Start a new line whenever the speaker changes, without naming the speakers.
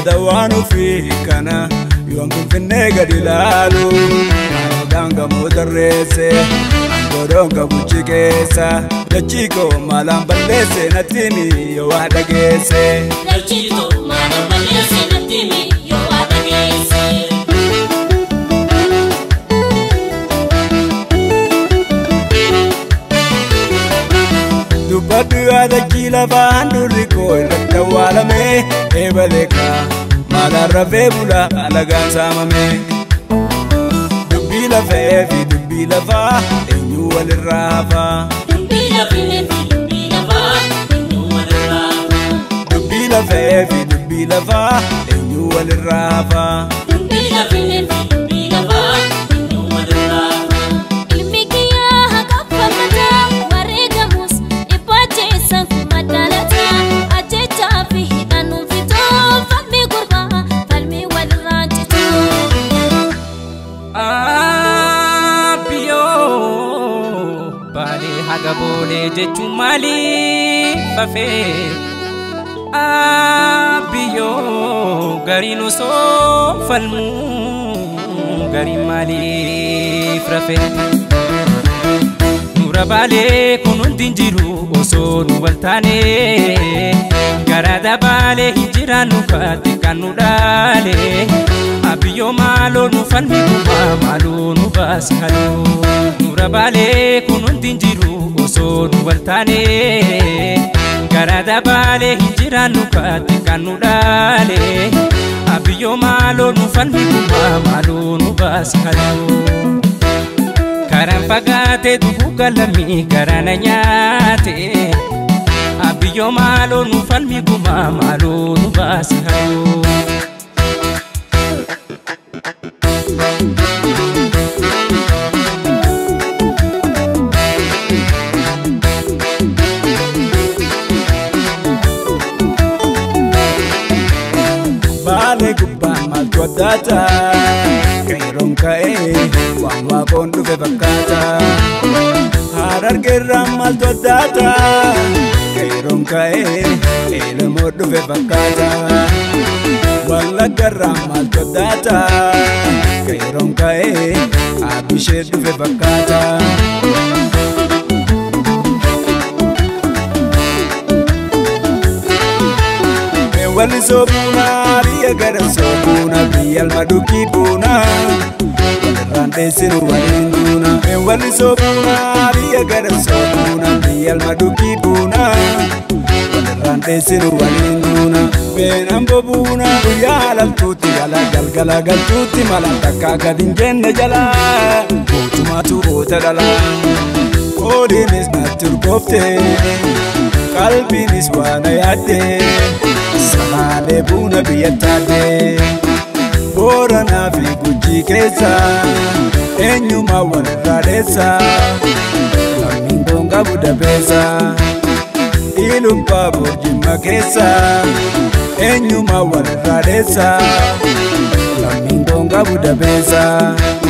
yaada waan ofii kana yoon finfinnee gadi ilaalu Aanodhaan gamoo tarreesse Angodoon qabuchi keessa Dachii koo maalaan balleesse natti himi yoo waa dhageesse
Dachito mana balleesse natti himi yoo waa dhageesse.
Dubbaddu yaadachii lafaan durri koo irratti awwaalame eebaleeka maalaan rafee bula alagaan saamame dubbii lafee fi dubbii lafaa eenyu walirraa hafa
Dubbii lafee fi dubbii lafaa eenyu walirraa hafa.
dubbii lafee fi dubbii lafaa eenyu walirraa hafa
Dubbii lafee fi dubbii lafaa eenyu walirraa hafa.
Ilmi kiyyaa haqa fakkataa wareegamus dhiphacheessa kuma dhalataa ajjechaa fi hidhannuun fitoo falmii gurbaa falmii walirraa cituu.
Abbiyoo baalee haga boolee jechuun maaliif hafee? Abbiyoo gariin osoo falmuu gariin maaliif rafee? Nura baalee kun hundi hin jiru osoo nu wal taane Garaada baalee hin jiraannu kaatti kan nu dhaale Abiyyoo maaloo nu falmi gubbaa maaloo nu baasi haloo Nura baalee kun hundi hin jiru osoo nu wal taane Garaada baalee hin jiraannu kaatti kan nu dhaale Abiyyoo maaloo nu falmi gubbaa maaloo nu baasi haloo Karaan fagaatee dhufuu galamii garana nyaate Abiyyoo maaloo nu falmi gumaa maaloo nu baasi hayoo
Baalee gubbaan maaltu addaata qeeroon ka'ee waan waaqoon dhufe fakkaata Harargeerraan maaltu addaata qeeroon ka'ee eelamoo dhufe fakkaata Wallaggarraan maaltu addaata qeeroon ka'ee abishee dhufe fakkaata. Walli soobuna biyya gara soobuna biyya almadukii buuna walirraan dheessinu waliin duuna. Walli soobuna biyya gara soobuna biyya almadukii buuna walirraan dheessinu waliin duuna. Beenan bobuuna guyyaa laltuutti jala galgala galtuutti mala takka gad hin jenne jala mootummaatu oota dhala. Ooliinis natti urgoofte qalbiinis waan yaadde. Samaalee buuna biyya taate Booranaa fi Gujii keessa eenyumaa walirraa dheessa Lammiin boongaa budapeessa Ilubbaa boorjimma keessa eenyumaa walirraa dheessa Lammiin boongaa budapeessa